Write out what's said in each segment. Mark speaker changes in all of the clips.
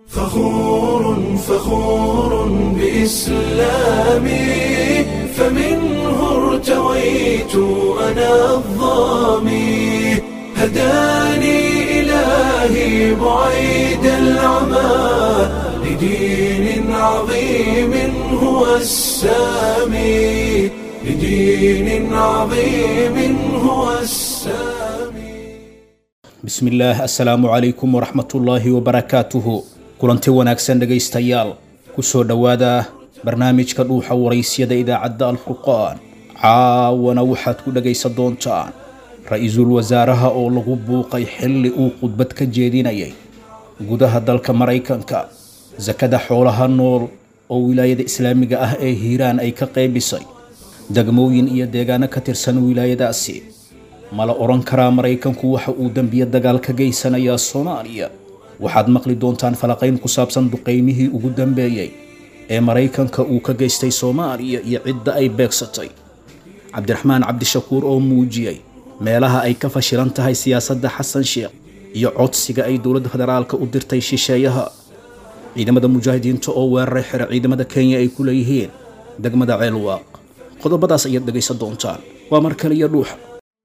Speaker 1: فخور فخور بإسلامي فمنه ارتويت أنا الظامي هداني إلهي بعيد العمى لدين عظيم هو السامي لدين عظيم هو السامي
Speaker 2: bismillaah assalaamu calaykum waraxmatullaahi wabarakaatuhu kulanti wanaagsan dhegaystayaal ku soo dhowaada barnaamijka dhuuxa waraysyada idaacadda alfurqaan caawana waxaad ku dhegaysan doontaan ra-iisul wasaaraha oo lagu buuqay xilli uu khudbad ka jeedinayay gudaha dalka maraykanka sakada xoolaha nool oo wilaayada islaamiga ah ee hiiraan ay ka qaybisay degmooyin iyo deegaano ka tirsan wilaayadaasi ma la odhan karaa maraykanku waxa uu dembiye dagaal ka geysanayaa soomaaliya waxaad maqli doontaan falaqayn ku saabsan duqaymihii ugu dambeeyey ee maraykanka uu ka geystay soomaaliya iyo cidda ay beegsatay cabdiraxmaan cabdishakuur oo muujiyey meelaha ay ka fashilan tahay siyaasadda xasan sheekh iyo codsiga ay dowladda federaalka u dirtay shisheeyaha ciidamada mujaahidiinta oo weeraray xere ciidamada kenya ay ku leeyihiin degmada ceelwaaq qodobadaas ayaad dhegaysan doontaan waa mar kale iyo dhuuxa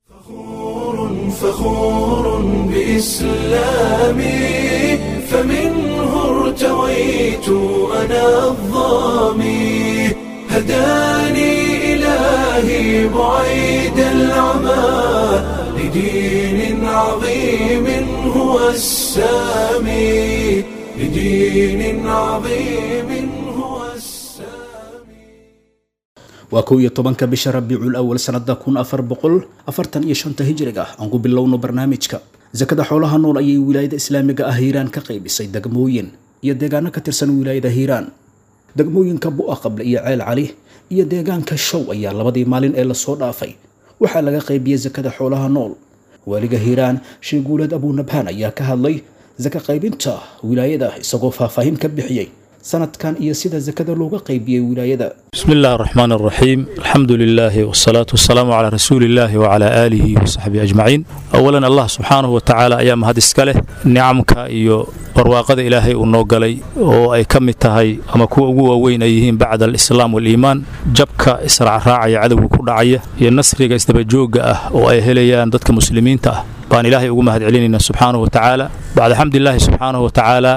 Speaker 1: فخور بإسلامي فمنه ارتويت أنا الظامي هداني إلهي بعيد العمى لدين عظيم هو السامي لدين عظيم هو السامي
Speaker 2: waa kow iyo tobanka bisha rabiicul awal sanada kun afar boqol afartan iyo shanta hijriga ah aan ku bilowno barnaamijka sakada xoolaha nool ayay wilaayada islaamiga ah hiiraan ka qaybisay degmooyin iyo deegaano ka tirsan wilaayada hiiraan degmooyinka bu'a qable iyo ceel cali iyo deegaanka show ayaa labadii maalin ee lasoo dhaafay waxaa laga qaybiyey sakada xoolaha nool waaliga hiiraan sheeguuleed abuunabhaan ayaa ka hadlay saka qaybinta wilaayada isagoo faahfaahin ka bixiyey sanadkan iyo sida sakada looga qaybiyey wilaayada
Speaker 3: بسم الله الرحمن الرحيم الحمد لله والصلاة والسلام على رسول الله وعلى آله وصحبه أجمعين أولا الله سبحانه وتعالى أيام هذا إسكاله نعمك إيو barwaaqada ilaahay uu noo galay oo ay ka mid tahay ama kuwa ugu waaweyn ay yihiin bacda alislaam waaliimaan jabka israacraacaya cadowga ku dhacaya iyo nasriga isdabajoogga ah oo ay helayaan dadka muslimiinta ah baan ilaahay ugu mahad celinayna subxaanahu wa tacaala bacda xamdilaahi subxaanahu wa tacaala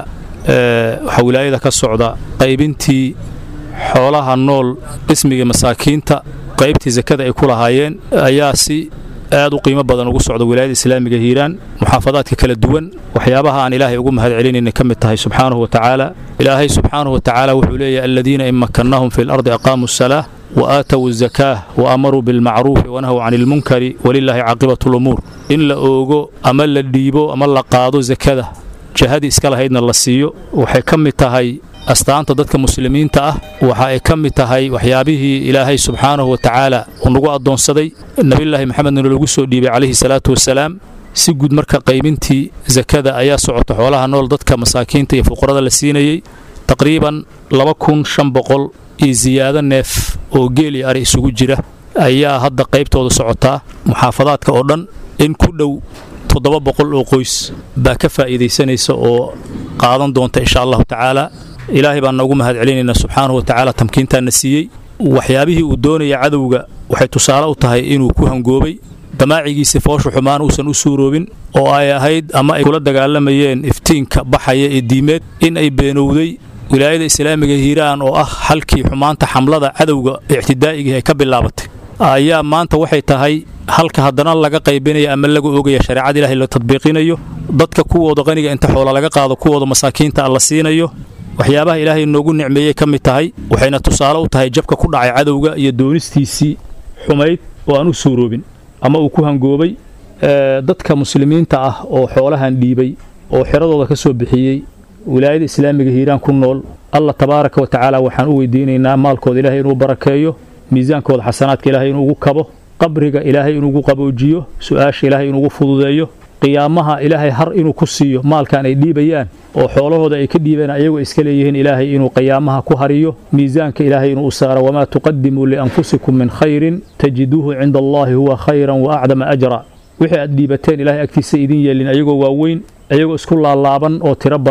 Speaker 3: waxaa wilaayada ka socda qaybintii xoolaha nool ismiga masaakiinta qaybtii sakada ay ku lahaayeen ayaa si aad u qiimo badan ugu socda wilaayada islaamiga hiiraan muxaafadaadka kala duwan waxyaabaha aan ilaahay ugu mahad celinayna ka mid tahay subxaanahu wa tacaala ilaahay subxaanahu wa tacaala wuxuu leeyahy aladiina in makannahum fi lardi aqaamuu asalaa wa aatow azakaah wa amaruu bilmacruufi wanahw cani ilmunkari walilaahi caaqibatu lumuur in la oogo ama la dhiibo ama la qaado sakada jahadii iska lahaydna la siiyo waxay ka mid tahay astaanta dadka muslimiinta ah waxa ay ka mid tahay waxyaabihii ilaahay subxaanahu wa tacaala uu nagu addoonsaday nebiyulaahi maxamedna loogu soo dhiibay calayhi salaatu wasalaam si guud marka qaybintii sakada ayaa socota xoolaha nool dadka masaakiinta iyo fuqarada la siinayey taqriiban laba kun shan boqol iyo siyaado neef oo geel iyo ari isugu jira ayaa hadda qaybtooda socotaa muxaafadaadka oo dhan in ku dhow toddoba boqol oo qoys baa ka faa'iidaysanaysa oo qaadan doonta insha allahu tacaala ilaahay baan noogu mahad celinaynaa subxaanahu wa tacaala tamkiintaana siiyey waxyaabihii uu doonaya cadowga waxay tusaale u tahay inuu ku hangoobay damaacigiisa foosha xumaan uusan u suuroobin oo ay ahayd ama ay kula dagaalamayeen iftiinka baxaya ee diimeed in ay beenowday wilaayada islaamiga hiiraan oo ah halkii xumaanta xamlada cadowga ictidaa'igii ay ka bilaabatay ayaa maanta waxay tahay halka haddana laga qaybinaya ama laga ogaya shareecada ilahay la tadbiiqinayo dadka kuwooda qaniga inta xoola laga qaado kuwooda masaakiinta ah la siinayo waxyaabaha ilaahay noogu nicmeeyey ka mid tahay waxayna tusaale u tahay jabka ku dhacay cadowga iyo doonistiisii xumayd oo aan u suuroobin ama uu ku hangoobay dadka muslimiinta ah oo xoolahan dhiibay oo xiradooda ka soo bixiyey wilaayada islaamiga hiiraan ku nool allah tabaaraka wa tacaala waxaan u weydiinaynaa maalkooda ilaahay inuu barakeeyo miisaankooda xasanaadka ilaahay inuu ugu kabo qabriga ilaahay inuugu qaboojiyo su'aasha ilaahay inuugu fududeeyo qiyaamaha ilaahay har inuu ku siiyo maalkan ay dhiibayaan oo xoolahooda ay ka dhiibeen ayagoo iska leeyihiin ilaahay inuu qiyaamaha ku hariyo miisaanka ilaahay inuu u saaro wamaa tuqadimuu lianfusikum min khayrin tajiduuhu cinda allaahi huwa khayran wa acdama ajra wixii aad dhiibateen ilaahay agtiisa idin yeelin ayagoo waaweyn ayagoo isku laalaaban oo tiro badan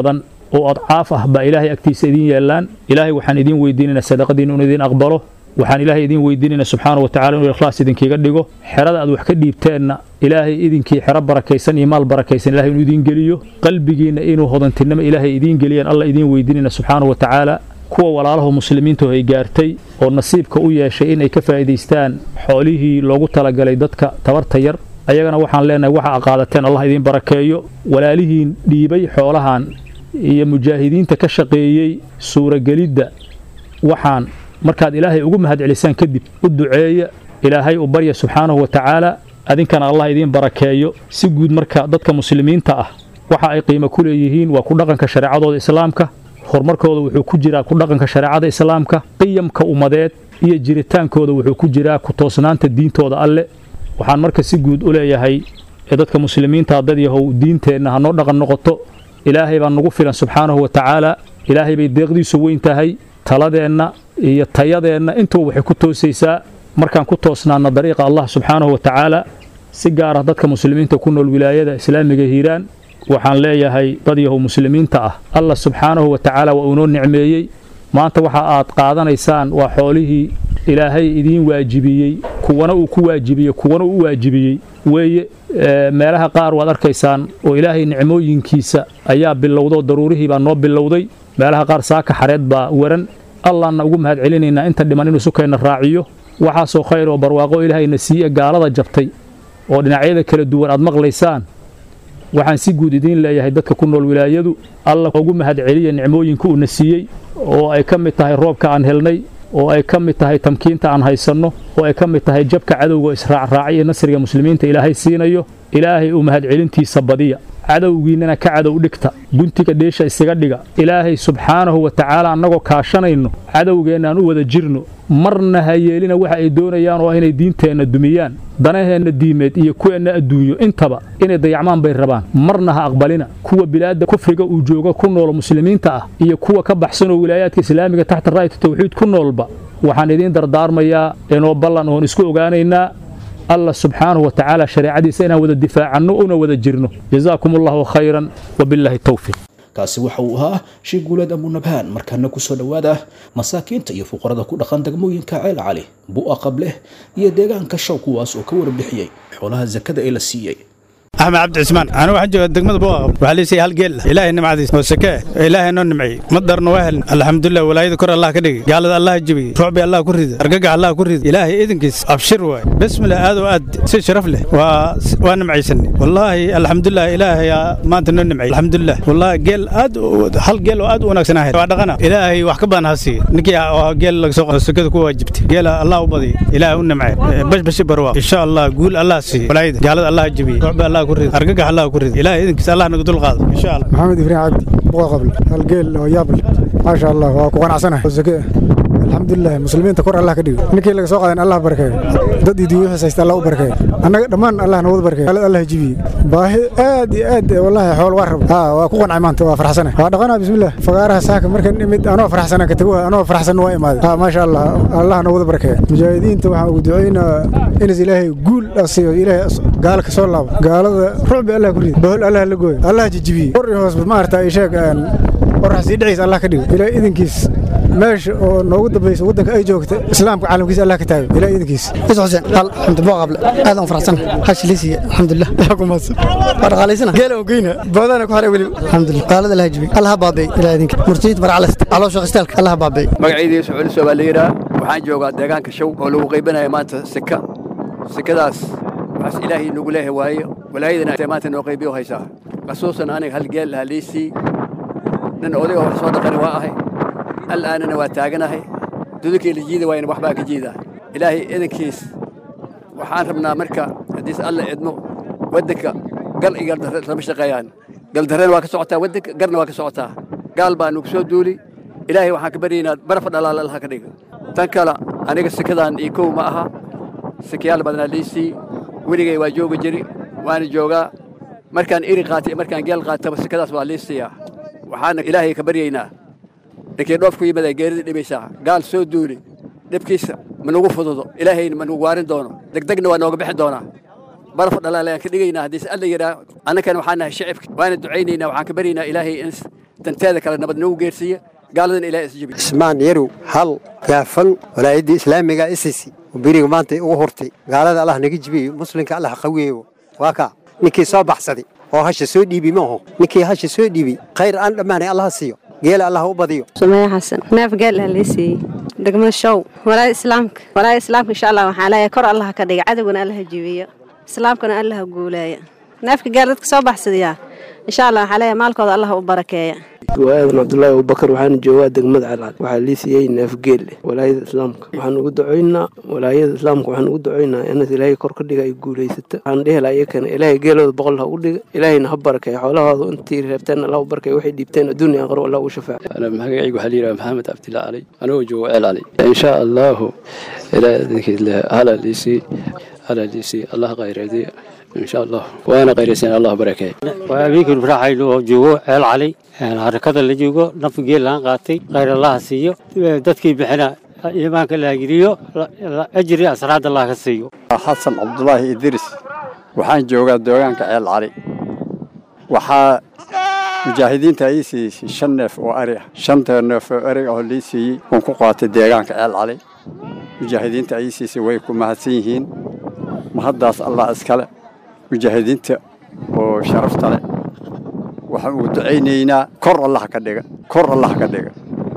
Speaker 3: oo adcaaf ah baa ilaahay agtiisa idiin yeelaan ilaahay waxaan idiin weydiinaynaa sadaqadiin inuu idiin aqbalo waxaan ilaahay idiin weydiinaynaa subxaana wa tacala inuu ikhlaas idinkiiga dhigo xerada aad wax ka dhiibteenna ilaahay idinkii xero barakaysan iyo maal barakaysan ilahay inuu idiin geliyo qalbigiinna inuu hodantinimo ilaahay idiin geliyaan alla idiin weydiinayna subxaana wa tacaala kuwa walaalaha muslimiintu ay gaartay oo nasiibka u yeeshay inay ka faa'iidaystaan xoolihii loogu talagalay dadka tabarta yar ayagana waxaan leenahay waxa a qaadateen allah idiin barakeeyo walaalihiin dhiibay xoolahan iyo mujaahidiinta ka shaqeeyey suuragelidda waxaan markaad ilaahay ugu mahadcelisaan kadib u duceeya ilaahay u barya subxaanahu wa tacaala adinkana allah idiin barakeeyo si guud marka dadka muslimiinta ah waxa ay qiimo ku leeyihiin waa ku dhaqanka shareecadooda islaamka horumarkooda wuxuu ku jiraa ku dhaqanka shareecada islaamka qiyamka ummadeed iyo jiritaankooda wuxuu ku jiraa ku toosnaanta diintooda alle waxaan marka si guud u leeyahay ee dadka muslimiinta dad yahow diinteenna hanoo dhaqan noqoto ilaahay baa nagu filan subxaanahu wa tacaala ilaahay bay deeqdiisu weyn tahay taladeenna iyo tayadeenna intuba waxay ku toosaysaa markaan ku toosnaana dariiqa allah subxaanahu wa tacaala si gaar ah dadka muslimiinta ku nool wilaayada islaamiga hiiraan waxaan leeyahay dad yahow muslimiinta ah allah subxaanahu wa tacaala waa uunoo nicmeeyey maanta waxa aad qaadanaysaan waa xoolihii ilaahay idiin waajibiyey kuwana uu ku waajibiyey kuwana uu u waajibiyey weeye meelaha qaar waad arkaysaan oo ilaahay nicmooyinkiisa ayaa bilowdoo daruurihii baa noo bilowday meelaha qaar saaka xareed baa waran allaanna ugu mahad celinaynaa inta dhiman inuu sukayna raaciyo waxaasoo khayr oo barwaaqo ilaahayna siiye gaalada jabtay oo dhinacyada kala duwan aad maqlaysaan waxaan si guud idiin leeyahay dadka ku nool wilaayadu alla ugu mahad celiya nicmooyinka uuna siiyey oo ay ka mid tahay roobka aan helnay oo ay ka mid tahay tamkiinta aan haysanno oo ay ka mid tahay jabka cadowga israacraacay ee nasriga muslimiinta ilaahay siinayo ilaahay uu mahadcelintiisa badiya cadowgiinnana ka cadow dhigta guntiga dheesha isaga dhiga ilaahay subxaanahu wa tacaala annagoo kaashanayno cadowgeenna aan u wada jirno marna ha yeelina waxa ay doonayaan oo inay diinteenna dumiyaan danaheenna diimeed iyo kuweenna adduunyo intaba inay dayacmaan bay rabaan marna ha aqbalina kuwa bilaadda kufriga uu jooga ku noolo muslimiinta ah iyo kuwa ka baxsanoo wilaayaadka islaamiga taxta raayatu tawxiid ku noolba waxaan idiin dardaarmayaa inoo ballan oon isku ogaanaynaa allah subxaanahu wa tacaala shareecadiisa inaan wada difaacanno una wada jirno jazaakum allahu khayran wabilaahi towfiiq
Speaker 2: kaasi waxa uu ahaa sheekh guuleed abunabhaan markaana ku soo dhowaada masaakiinta iyo fuqarada ku dhaqan degmooyinka ceel cali bu'a qableh iyo deegaanka shaw kuwaas oo ka warbixiyey xoolaha sakada ee la siiyey
Speaker 4: axmed cabdi cismaan anu waxaan joogaa degmada buuqa waxaa liisay hal geel ilaahay nimcadiis oo sakee ilaahay noo nimciyey madarna waa helin alxamdulilah walaayada kor allah ka dhigay gaalada allah jebiyey ruucbi allah ku rida argagax allah ku rida ilaahay idinkiis abshir waay bismillah aad oo aad si sharaf leh waa waa nimcaysanay wallaahi alxamdulilah ilaahay maanta noo nimciyey alxamdulilah wallaahi geel aad hal geel oo aad u wanaagsan ahayd waa dhaqana ilaahay wax ka badan ha siiye ninkii oo geel laga soo qado sakada ku waajibtay geela allah u badiy ilaahay u nimcay bashbashi barwaaq insha allah guul allah siiye walaayada gaalada allah jebiyey ruucbi allah argagax allah ku rid ilaahay idinkiisa allah naga dul qaado insha allah
Speaker 5: maxamed ibraahim cabdi buqa qabl hal geel oo yaabl maasha allah waa ku qanacsanahay oo sake alxamdulilah muslimiinta kor allah ka dhigo ninkii laga soo qaadan allah barakeeyo dad iyo diiwixis haysta allah u barakeeyo annaga dhammaan allah nawada barakeeyo alad allah jibiye baahi aad iyo aad wallahi xool waa rabo haa waa ku qancay maanta waa farxsana waa dhaqanaa bismillah fagaaraha saaka markan imid anoo farxsana ka taguha anoo farxsan waa imaaday haa maasha allah allah nawada barakeeyo mujaahidiinta waxaan ugu ducaynaa inas ilaahay guul asiiyo ilaahay gaala ka soo laabo gaalada rucbi allah ku rido bahol allah la gooyo allah jijibiye kor iyo hoos maarata ay sheeg qorax sii dhiciisa allah ka dhigo ilaahay idinkiis meesha oo noogu dambaysa waddanka ay joogta islaamka caalamkiisa allah ka taago ilaahay idinkiis
Speaker 6: is xuseen qal xamdi boo qable aad aan farxsan hash liisiya alxamdulilah yaa ku maadsan waa dhaqaalaysana geela oo geyna boodana ku xaray weli alxamdulilah qaalada allah jibi allah baabay ilaa idinka murtiyid marcalast caloo shaqistaalka allah baabay
Speaker 7: magaciidii suculiso baa la yidhaa waxaan joogaa deegaanka show oo lagu qaybinaya maanta sika sikadaas waxaas ilaahay nagu leeyahay waaye walaayadana maanta noo qaybiyo haysaa xasuusan aniga hal geel lahaa liisii nin odayga wax soo dhaqani waa ahay al'aanana waa taaganahay dudukii la jiida waayna waxbaa ka jiidaa ilaahay idankiis waxaan rabnaa marka haddiis alla idmo waddanka gal iyo galdarre lama shaqeeyaan galdarrena waa ka socotaa waddanka garna waa ka socotaa gaal baa nagu soo duuli ilaahay waxaan ka baryaynaa barafa dhalaala allaha ka dhiga tan kale aniga sikadaan iyo kow ma aha sikayaal badnaa liisii weligay waa jooga jiri waana joogaa markaan iri qaatay markaan geel qaataba sikadaas waa liisiyaa waxaana ilaahay ka baryaynaa ninkii dhoof ku yimid geerida dhibaysaa gaal soo duuli dhibkiisa ma nagu fududo ilaahayna ma nagu waarin doono degdegna waa nooga bixi doonaa baraf dhalaalayaan ka dhigaynaa haddiise alla yidhaa annakan waxaan nahay shicibka waana ducaynaynaa waxaan ka baryaynaa ilaahay in danteeda kale nabad noogu geersiiya gaaladana ilahay isjibi
Speaker 8: ismaan yarow hal gaafan walaayadda islaamiga isisi beriga maanta ugu hurtay gaalada allah naga jibiyo muslimka allah qawiyeyo waa kaa ninkii soo baxsaday oo hasha soo dhiibi maaho ninkii hasha soo dhiibi khayr aan dhammaanay allah siiyo geela allah u badiyo
Speaker 9: sumaya xasan neef geel ah lii siiyey degmada show walaaya islaamka walaaya islaamka insha allah waxaan leeyahay kor allah ka dhiga cadowgana allah jibiyo islaamkana allah guuleeya neefka geel dadka soo baxsadayaa insha allah waxaa leeyahay maalkooda allah u barakeeya
Speaker 10: waa aadan cabdulaahi abubakar waxaana joogaa degmada calcad waxaa lii siiyey neefgeel walaayada islaamka waxaan ugu ducaynaa walaayada islaamka waxaan ugu ducaynaa inaad ilaahay kor ka dhiga ay guulaysata waxaan dhihi lahaa iyakana ilaahay geelooda boqol ha u dhiga ilaahayna ha barakeeya xoolahooda intii reebteen allah u barakeeya waxay dhiibteen adduunya aqro allah ugu shafaaca
Speaker 11: أنا magacaygu waxaa layidhaha maxamed cabdillah cali anigoo joogo ceel cali insha allahu ilaahay idinkiis leh hala liisii hala liisii allah khayreediya insha allah waana khayraysan allah barakeeya
Speaker 12: waa habeenkii faraaxaynu oo joogo ceel cali harakada la joogo naf geel laan qaatay khayr allaha siiyo dadkii bixina iimaanka la hagiriyo ajri asraad allah ka siiyo
Speaker 13: xasan cabdulaahi idris waxaan joogaa deegaanka ceel cali waxaa mujaahidiinta ii siisay shan neef oo ari ah shanta neef oo ari oo lii siiyey waan ku qaatay deegaanka ceel cali mujaahidiinta ii siisay way ku mahadsan yihiin mahaddaas allah iskale mujaahidiinta oo sharafta leh waxaan ugu ducaynaynaa kor allah ka dhiga kor allah ka dhiga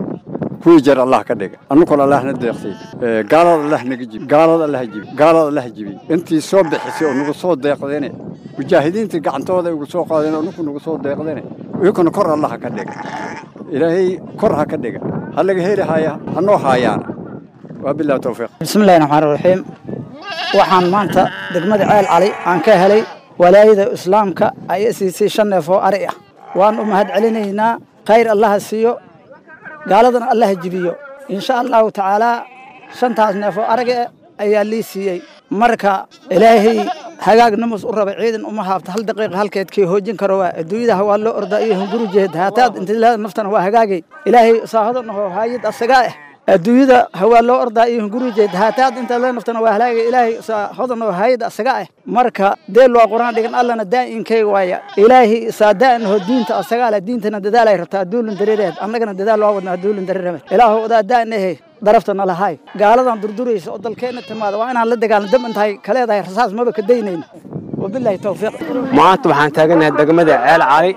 Speaker 13: kuwii jar allah ka dhiga annukuna allahna deeqtay gaalada allah naga jibi gaalada allah jibi gaalada allah jibi intii soo bixisay oo nagu soo deeqdeene mujaahidiinta gacantooda ugu soo qaadeen oo nuku nagu soo deeqdeene iyakuna kor allah ka dhiga ilaahay kor ha ka dhiga ha laga heli haya ha noo haayaana waa bilahi towfiiq
Speaker 14: bismillahi raxmaan raxiim waxaan maanta degmada ceel cali aan ka helay walaayada islaamka ayaa siisay shan neef oo ari ah waan u mahad celinaynaa khayr allaha siiyo gaaladana allaha jibiyo insha allahu tacaalaa shantaas neef oo ariga ayaa lii siiyey marka ilaahay hagaag namus u raba ciidan uma haabta hal daqiiqa halkeedkii hoojin karo waa adduunyadaha waa loo ordaa iyo hungurujeed haataad intilaada naftana waa hagaagay ilaahay saahadanahoo haayid asagaa ah adduunyada hawaa loo ordaa iyo hungurijeed haataad inta la naftana waa halaagay ilaahay hodan oo hayad asaga ah marka deel waa quraan dhigan allana daa'inkay waaya ilaahay saadaan ho diinta asagaa leh diintana dadaalay rabtaa duulin dareereed annagana dadaal waa wadnaa duulin dareereed ilaahu odaa daan ehe daraftana lahaay gaaladan durduraysa oo dalkeenna timaada waa inaan la dagaalno dab intahay ka leedahay rasaas maba ka daynayno wabilaahi towfiiq
Speaker 10: maanta waxaan taaganahay degmada ceel cali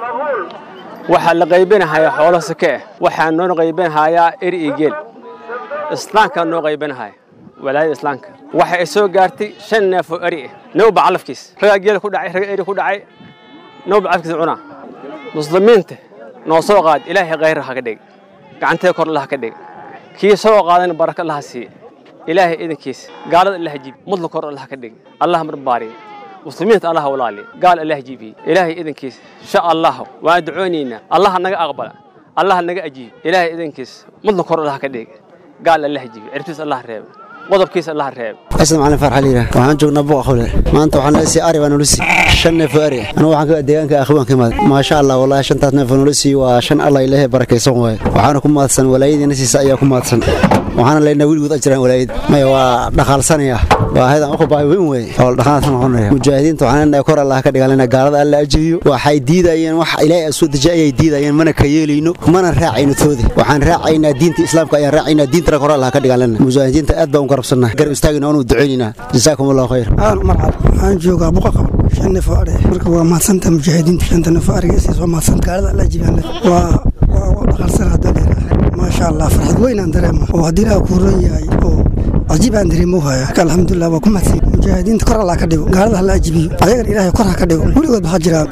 Speaker 10: waxaa la qaybinahayaa xoolo sake ah waxaa noo qaybinahayaa eri iyo geel islaamkaa noo qaybinahaya walaayada islaamka waxa ay soo gaartay shan neef oo eri ah nawba calafkiis ragaa geel ku dhacay raga eri ku dhacay nawba calafkiisa cunaa muslimiinta noo soo qaad ilaahay khayr ha ka dhig gacanteeda kor allah ka dhig kii soo qaadana baraka allah siiye ilaahay idankiisa gaalada allah jibi mudla kor allah ka dhig allah marbaariye muslimiinta allah walaaliye gaal allah jibiye ilaahay idankiisa insha allah waan ducoonaynaa allah naga aqbala allah naga ajiib ilaahay idankiisa mudla kor allah ka dhig gaal allah jibi cirtiis allah reeba qodobkiisa allah reeba
Speaker 15: xasan macalin farxa liira waxaan joognaa buqa qawle maanta waxaan leesii ari baa nolo sii shan neef oo ari anigu waxaan ka deegaanka akhwaan ka imaaday maasha allah wallahi shantaas neef oo nolo sii waa shan allah ilaahay barakaysan waaye waxaana ku mahadsan walaayadiina siisa ayaa ku mahadsan waxaana leynaa weligood ajiraan walaayad maya waa dhaqaalsanaya waa haydan uku baahi weyn wey oo dhaqaalsan noqonaya mujaahidiinta waxaan leenahay kor allah ka dhigalena gaalada alla ajibiyo waxay diidayeen wax ilaahay soo dejiya ayay diidayeen mana ka yeelayno mana raacayno toodi waxaan raacaynaa diinta islaamka ayaan raacaynaa diintana kor allah ka dhigalena mujaahidiinta aad baan u garabsannahay gar istaagina oonu ducaynayna jazaakum allahu khayr
Speaker 6: marxab waxaan joogaa buqa qaban shan neef oo ari marka waa mahadsanta mujaahidiinta shanta neef oo ariga isiis waa mahadsan gaalada alla jibaan waa waa dhaqaalsan hadda leeyahay maasha allah farxad weyn aan dareema oo haddii ilaah kuu ron yahay oo cajiib aan dareemo haya marka alxamdulilah waa ku mahadsan mujaahidiinta kor allah ka dhigo gaalada hala ajibiyo ayagana ilaahay kor ha ka dhigo weligood ha jiraan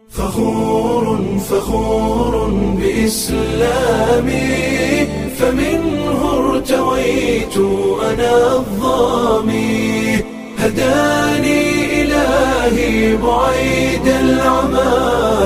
Speaker 1: فخور فخور بإسلامي فمنه ارتويت أنا الظامي هداني إلهي بعيد العمى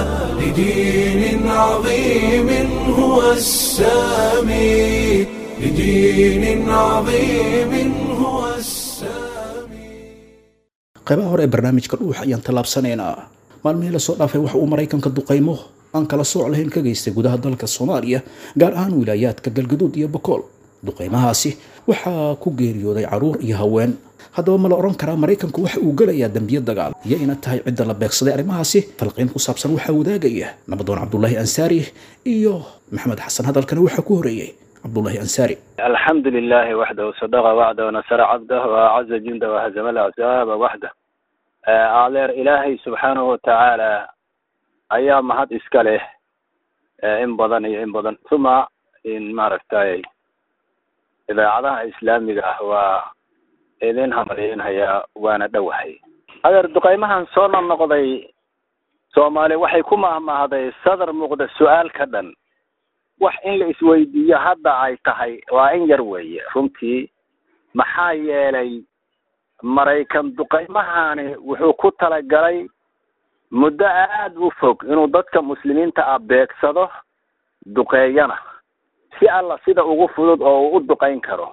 Speaker 1: لدين عظيم هو السامي لدين عظيم هو السامي
Speaker 2: qaybaha hore ee barnaamijka dhuuxa ayaan tallaabsanaynaa maalmihii lasoo dhaafay waxa uu maraykanka duqaymo aan kala sooc lahayn ka geystay gudaha dalka soomaaliya gaar ahaan wilaayaadka galgaduud iyo bokool duqaymahaasi waxaa ku geeriyooday caruur iyo haween haddaba ma la odhan karaa maraykanku waxa uu gelayaa dembiyo dagaal iyo ina tahay cidda la beegsaday arrimahaasi falqiyn ku saabsan waxaa wadaagaya nabadoon cabdulaahi ansaari iyo maxamed xasan hadalkana waxaa ku horeeyey cabdulaahi ansaari
Speaker 16: الحمد لله وحده وصدق وعده ونصر عبده وأعز جنده وهزم الأحزاب وحده أعلر إلهي سبحانه وتعالى أيام مهد إسكاله إن بدن إن بدن ثم إن ماركتاي إذا عضها إسلامي هو إذن همرين هيا وانا دوحي أدر دقيمها صورنا النقضي سومالي وحي كما ما هذا صدر مقدس السؤال كدن wax in la isweydiiyo hadda ay tahay waa in yar weeye runtii maxaa yeelay maraykan duqaymahani wuxuu ku talagalay muddo aada u fog inuu dadka muslimiinta ah beegsado duqeeyana si alla sida ugu fudud oo uu u duqayn karo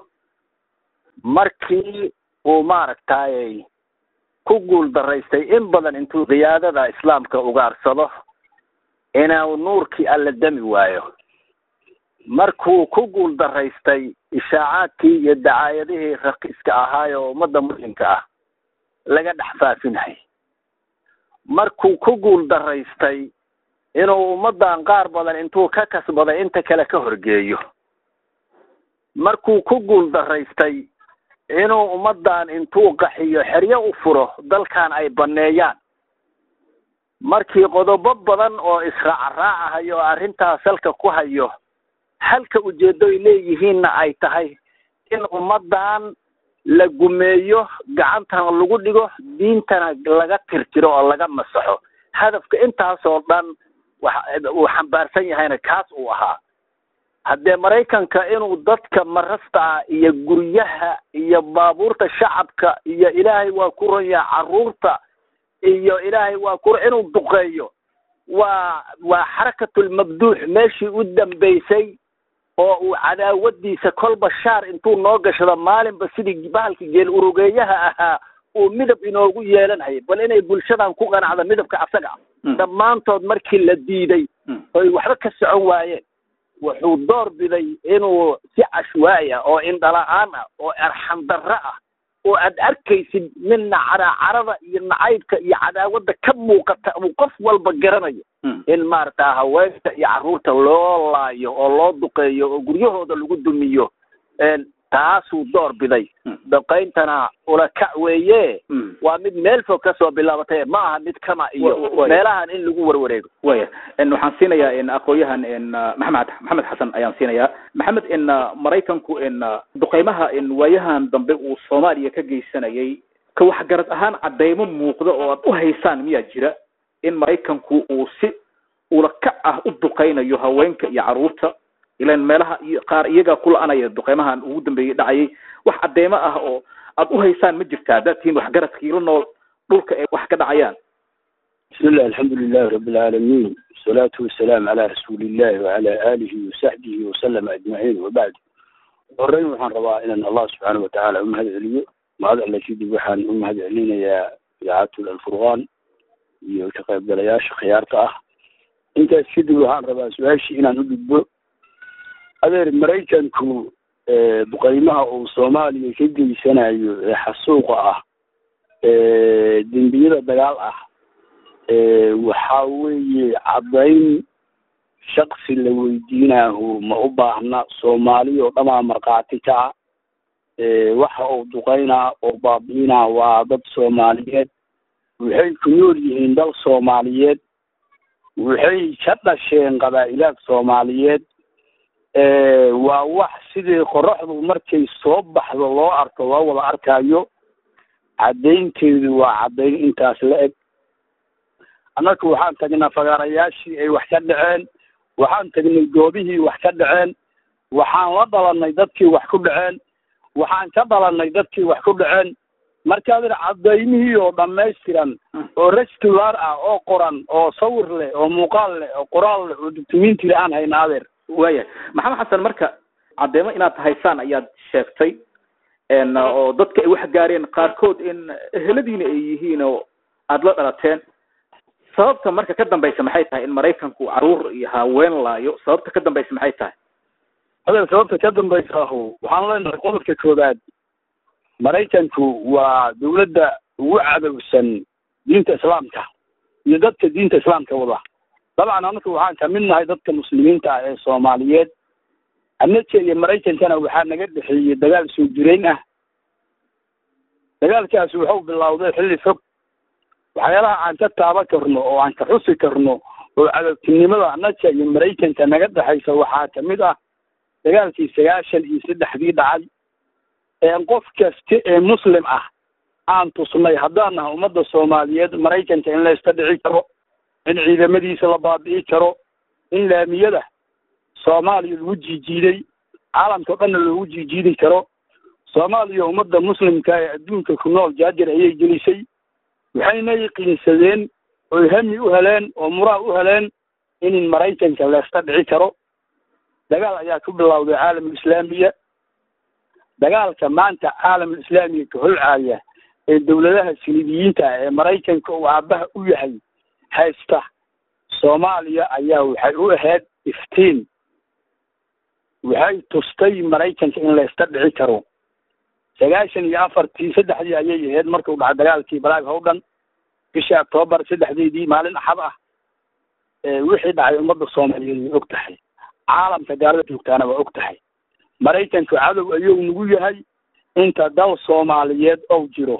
Speaker 16: markii uu maaragtayy ku guul daraystay in badan intuu qiyaadada islaamka ugaarsado inuu nuurkii alla dami waayo markuu ku guul daraystay ishaacaadkii iyo dacaayadihii raqiiska ahaay oo ummadda muslimka ah laga dhex faafinahay markuu ku guul daraystay inuu ummaddan qaar badan intuu ka kasbaday inta kale ka horgeeyo markuu ku guul daraystay inuu ummaddan intuu qaxiyo xeryo u furo dalkan ay banneeyaan markii qodobo badan oo israacraacahayo oo arrintaas salka ku hayo halka ujeedo ay leeyihiinna ay tahay in ummaddan la gumeeyo gacantana lagu dhigo diintana laga tirtiro oo laga masaxo hadafka intaasoo dhan uu xambaarsan yahayna kaas uu ahaa haddee maraykanka inuu dadka marasta ah iyo guryaha iyo baabuurta shacabka iyo ilaahay waa ku ronyaa carruurta iyo ilaahay waa ku inuu duqeeyo waa waa xarakatulmabduux meeshii u dambaysay oo uu cadaawadiisa kolba shaar intuu noo gashado maalinba sidii bahalka geel urugeeyaha ahaa uu midab inoogu yeelanhaya bal inay bulshadan ku qanacdo midabka asaga ah dhammaantood markii la diiday oy waxba ka socon waayeen wuxuu door biday inuu si cashwaa'i ah oo indhala-aan ah oo arxam darro ah oo aad arkaysid midna caracarada iyo nacaybka iyo cadaawadda ka muuqata uu qof walba garanayo in maarata haweenka iyo carruurta loo laayo oo loo duqeeyo oo guryahooda lagu dumiyo taasuu door biday duqayntana ulakac weeye waa mid meel fog kasoo bilaabatay ma aha mid kama iyo meelahan in lagu warwareego
Speaker 2: waya waxaan siinayaa aqoonyahan maxamed maxamed xasan ayaan siinayaa maxamed in maraykanku in duqeymaha in waayahan dambe uu soomaaliya ka geysanayay ka waxgarad ahaan cadeymo muuqda oo aad u haysaan miyaa jira in maraykanku uu si ulakac ah u duqeynayo haweenka iyo carruurta ilan meelaha iyo qaar iyagaa ku la-anaya duqeymahan ugu dambeeyey dhacayay wax cadeymo ah oo aad u haysaan ma jirta haddaad tihiin waxgaradkii la nool dhulka ay wax ka dhacayaan
Speaker 17: بسم الله الحمد لله رب العالمين والصلاة والسلام على رسول الله وعلى آله وصحبه وسلم أجمعين وبعد horreyn waxaan rabaa inaan allah subxaana watacaala u mahad celiyo mahad alle kadib waxaan u mahad celinayaa idaacatul alfurqaan iyo ka qaybgalayaasha khiyaarta ah intaas kadib waxaan rabaa su-aashii inaan u gudbo adeer maraykanku duqeymaha uu soomaaliya ka geysanayo ee xasuuqa ah dembiyada dagaal ah waxa weeye caddayn shaksi la weydiinaahu ma u baahna soomaali oo dhamaa markhaati ka ah waxa uu duqeynaa oo baabi'inaa waa dad soomaaliyeed waxay ku nool yihiin dal soomaaliyeed waxay ka dhasheen qabaa'ilaad soomaaliyeed waa wax sidii qoraxdu markay soo baxdo loo arko loo wada arkaayo caddaynteedu waa caddayn intaas la eg annaku waxaan tagnaa fagaarayaashii ay wax ka dhaceen waxaan tagnay goobihii wax ka dhaceen waxaan la dhalanay dadkii wax ku dhaceen waxaan ka dhalanay dadkii wax ku dhaceen markaad ir cadaymihii oo dhammaystiran oo restular ah oo qoran oo sawir leh oo muuqaal leh oo qoraal leh oo dukumenti le aan hayna adeer
Speaker 2: waya maxamed xasan marka cadeymo inaad haysaan ayaad sheegtay oo dadka ay wax gaareen qaarkood in eheladiina ay yihiin oo aada la dhalateen sababta marka ka dambaysa maxay tahay in maraykanku caruur iyo haween laayo sababta ka dambaysa maxay tahay
Speaker 17: adeer sababta ka dambaysa ahu waxaan leenahay qodobka koobaad maraykanku waa dowladda ugu cadowsan diinta islaamka iyo dadka diinta islaamka wada dabcan anaka waxaan kamid nahay dadka muslimiinta ah ee soomaaliyeed annaga iyo maraykankana waxaa naga dhexeeyey dagaal soo jireyn ah dagaalkaasi wuxuu bilowday xilli fog waxyaalaha aan ka taaban karno oo aan ka xusi karno oo cadowtinimada annaga iyo maraykanka naga dhexaysa waxaa kamid ah dagaalkii sagaashan iyo saddexdii dhacay een qof kasta ee muslim ah aan tusnay haddaan nahay ummadda soomaaliyeed maraykanka in la iska dhici karo in ciidamadiisa la baabi'i karo in laamiyada soomaaliya lagu jiijiiday caalamka o dhanna loogu jiijiidi karo soomaaliya ummadda muslimka ee adduunka ku nool jaajar ayay gelisay waxayna yaqiinsadeen oy hami u heleen oo muraah u heleen in maraykanka la iska dhici karo dagaal ayaa ku bilowday caalamul islaamiya dagaalka maanta caalamul islaamiga ka holcaaya ee dowladaha silibiyiinta ah ee maraykanka uu aabaha u yahay haysta soomaaliya ayaa waxay u ahayd iftiin waxay tustay maraykanka in la iska dhici karo sagaashan iyo afartii saddexdii ayay ahayd markuu dhacay dagaalkii balaag howdhan bishii octoobar saddexdeedii maalin axad ah wixii dhacay ummadda soomaaliyeed way og tahay caalamka gaalada joogtaana waa og tahay maraykanku cadow ayuu nagu yahay inta dal soomaaliyeed ou jiro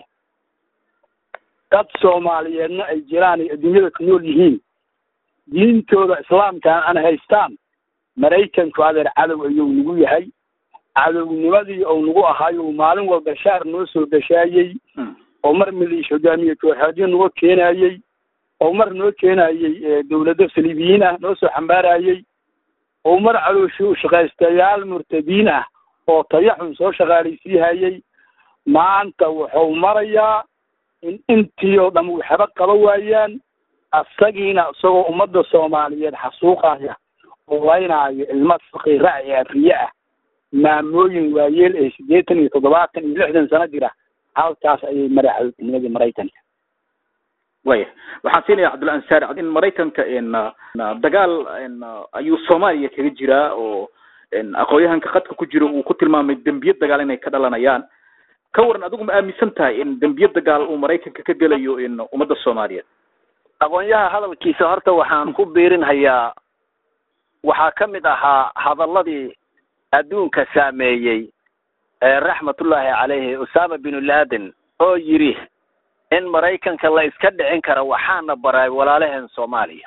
Speaker 17: dad soomaaliyeedna ay jiraan ay adduunyada ku nool yihiin diintooda islaamkaan an haystaan maraykanku adeer cadow ayuu nagu yahay cadownimadii ou nagu ahaayo maalin walba shaar noo soo gashaayey oo mar miliish hogaamiye kooxeedyo nagu keenayey oo mar noo keenayey dowlado saliibiyiin ah noo soo xambaarayey oo mar calooshi shaqaystayaal murtadiin ah oo tayaxun soo shaqaalaysiihayey maanta wuxuu marayaa in intii oo dham waxba qaba waayaan asagiina isagoo ummadda soomaaliyeed xasuuqaya oo laynaayo ilmo faqiira ee afriye ah maamooyin waayeel ee siddeetan iyo toddobaatan iyo lixdan sano jira halkaas ayay maray cadowtinimadii maraykanka
Speaker 2: waya waxaan siinaya cabdulla ansaari in maraykanka dagaal ayuu soomaaliya kaga jiraa oo aqoonyahanka khadka ku jiro uu ku tilmaamay dembiye dagaal inay ka dhalanayaan ka waran adigu ma aaminsan tahay in dembiye dagaal uu maraykanka ka gelayo ummadda soomaaliyeed
Speaker 16: aqoonyaha hadalkiisa horta waxaan ku biirinhayaa waxaa ka mid ahaa hadalladii adduunka saameeyey ee raxmatullaahi caleyhi usama binu laden oo yidhi in maraykanka la iska dhicin karo waxaana baray walaalaheen soomaaliya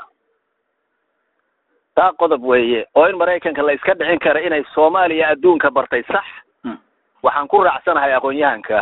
Speaker 16: taa qodob weeye oo in maraykanka la iska dhicin karo inay soomaaliya adduunka bartay sax waxaan ku raacsanahay aqoon-yahanka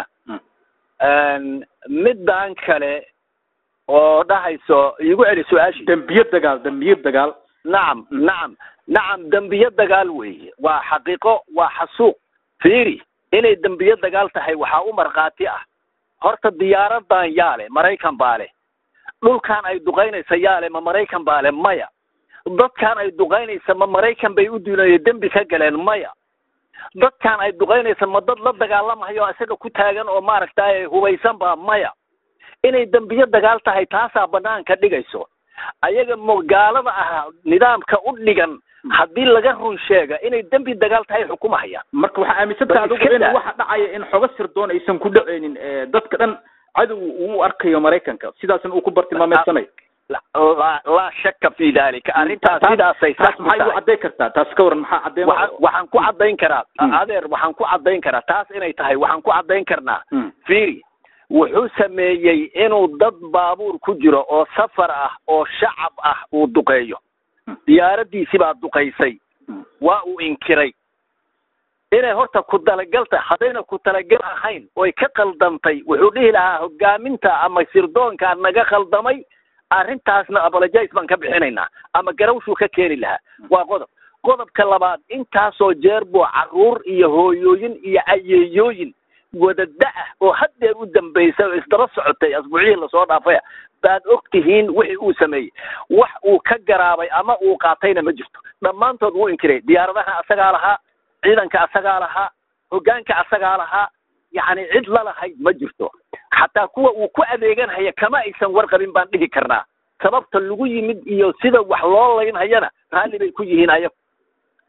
Speaker 16: middan kale oo dhahayso iigu celi su-aashi
Speaker 2: dembiye dagaal dembiye dagaal
Speaker 16: nacam nacam nacam dembiye dagaal weeye waa xaqiiqo waa xasuuq fiiri inay dembiye dagaal tahay waxaa u markhaati ah horta diyaaradan yaale maraykan baa leh dhulkan ay duqaynaysa yaale ma maraykan baa leh maya dadkan ay duqaynaysa ma maraykan bay u duunayo dembi ka galeen maya dadkan ay duqaynaysa ma dad la dagaalamayo isaga ku taagan oo maaragtay hubaysan baa maya inay dembiye dagaal tahay taasaa banaanka dhigayso ayaga mo gaalada ah nidaamka u dhigan haddii laga run sheega inay dembi dagaal tahay xukumahayaan
Speaker 2: marka waxaa aaminsan tahay adigu in waxa dhacaya in xogo sirdoon aysan ku dhaceynin dadka dhan cadow uu u arkayo maraykanka sidaasna uu ku bartilmaameedsanayo
Speaker 16: laa shaka fi dalika arrintaas sidaasay sax
Speaker 2: maxay u caddayn kartaa taas ka waran maxaa caddayn
Speaker 16: waxaan ku caddayn karaa adeer waxaan ku caddayn karaa taas inay tahay waxaan ku caddayn karnaa fiiri wuxuu sameeyey inuu dad baabuur ku jiro oo safar ah oo shacab ah uu duqeeyo diyaaradiisi baa duqaysay waa uu inkiray inay horta ku talagal tahay haddayna ku talagal ahayn oy ka khaldamtay wuxuu dhihi lahaa hogaaminta ama sirdoonkaa naga khaldamay arrintaasna apologize baan ka bixinaynaa ama garawshuu ka keeni lahaa waa qodob qodobka labaad intaasoo jeer buu carruur iyo hooyooyin iyo ayeeyooyin wadada ah oo haddeer u dambaysa oo isdaba socotay asbuucihii lasoo dhaafaya baad og tihiin wixii uu sameeyey wax uu ka garaabay ama uu qaatayna ma jirto dhammaantood wuu inkiray diyaaradaha asagaa lahaa ciidanka asagaa lahaa hoggaanka asagaa lahaa yacni cid lalahayd ma jirto xataa kuwa uu ku adeeganhaya kama aysan warqabin baan dhihi karnaa sababta lagu yimid iyo sida wax loo laynhayana raalli bay ku yihiin ayagu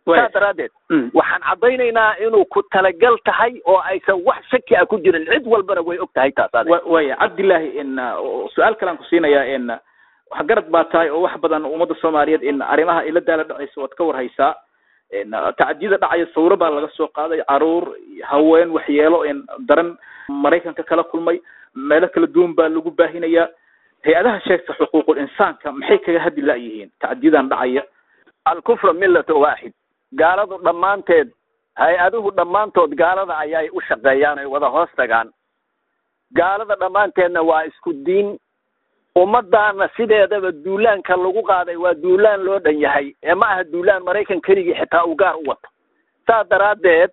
Speaker 16: saa daraaddeed waxaan caddaynaynaa inuu ku talagal tahay oo aysan wax shaki ah ku jirin cid walbana way og tahay taas adeer
Speaker 2: waya cabdilaahi in su-aal kalean ku siinayaa in wax garad baa tahay oo wax badan ummadda soomaaliyeed in arrimaha ila daala dhacaysa waad ka warhaysaa tacadiyada dhacaya sawiro baa laga soo qaaday caruur haween waxyeelo in daran maraykanka kala kulmay meelo kala duwan baa lagu baahinayaa hay-adaha sheegta xuquuqul insaanka maxay kaga hadli la-yihiin tacadiyadan dhacaya
Speaker 16: alkufra millata waaxid gaaladu dhammaanteed hay-aduhu dhammaantood gaalada ayay u shaqeeyaan ay wada hoos tagaan gaalada dhammaanteedna waa isku diin ummadaana sideedaba duulaanka lagu qaaday waa duulaan loo dhan yahay ee ma aha duulaan maraykan keligii xitaa uu gaar u wato saas daraaddeed